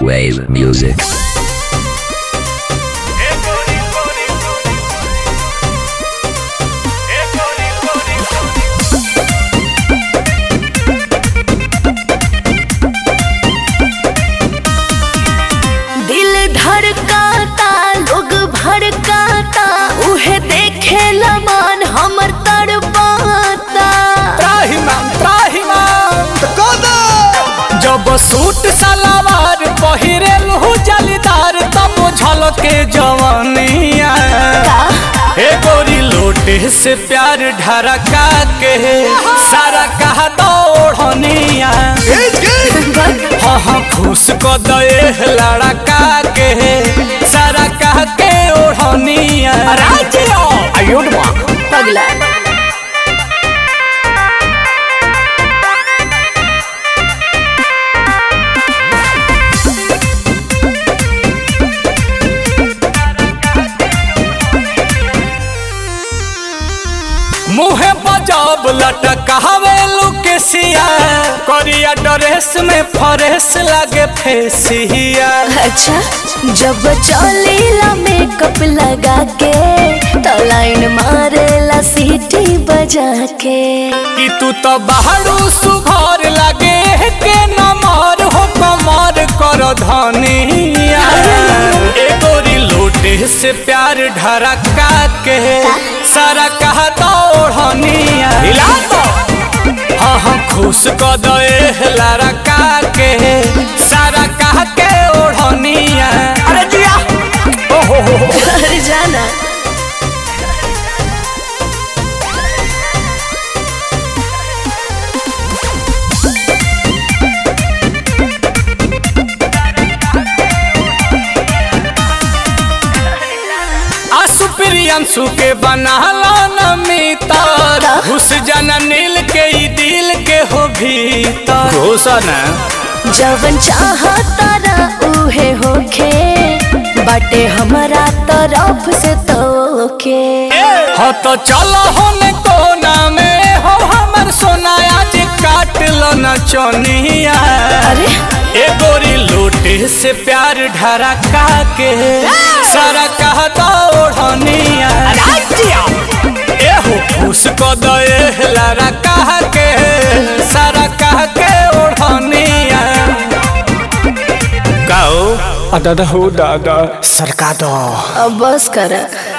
Wave music. दिल धड़काता लोग भड़काता उहे देखे लमान हमर तड़पाता त्राहिमाम त्राहिमाम जब सूट सलवार पहिरेल हु जलीदार तब झलके जवानिया हे गोरी लोटे से प्यार ढरका के सारा कहा दौड़निया हाँ हाँ खुश क दे लड़का के सारा कह के ओढ़निया आयुड पगला मुहे बजाब लटकावे लुकेसिया करिया ड्रेस में फरेस लागे फेसिया अच्छा जब चलेला मेकअप लगा के तो लाइन मारेला सीटी बजा के कि तू तो बाहरू सुघर लागे के नमर हो कमर कर धनिया ए गोरी लोटे से प्यार ढरका के सारा कहा दौड़निया हिला तो हाँ हाँ खुश क दे लड़का के सारा कह के ओढ़निया अरे जिया ओहो हो हो अरे जाना आसु प्रियंशु के बनाला न मितर घुस जाना नील के ई दिल के हो भीतर घोषण जवन चाहता ना उहे होखे बाटे हमारा तरफ से तोके हो तो चलो होने कोना में हो हमर सोना आज काट लो न चोनिया अरे ए गोरी लोटे से प्यार ढरका के सारा कह दौड़निया ए हो खुश को दे लारा कह के सारा कह के ओढ़निया गाओ दादा हो दादा सरका दो अब बस कर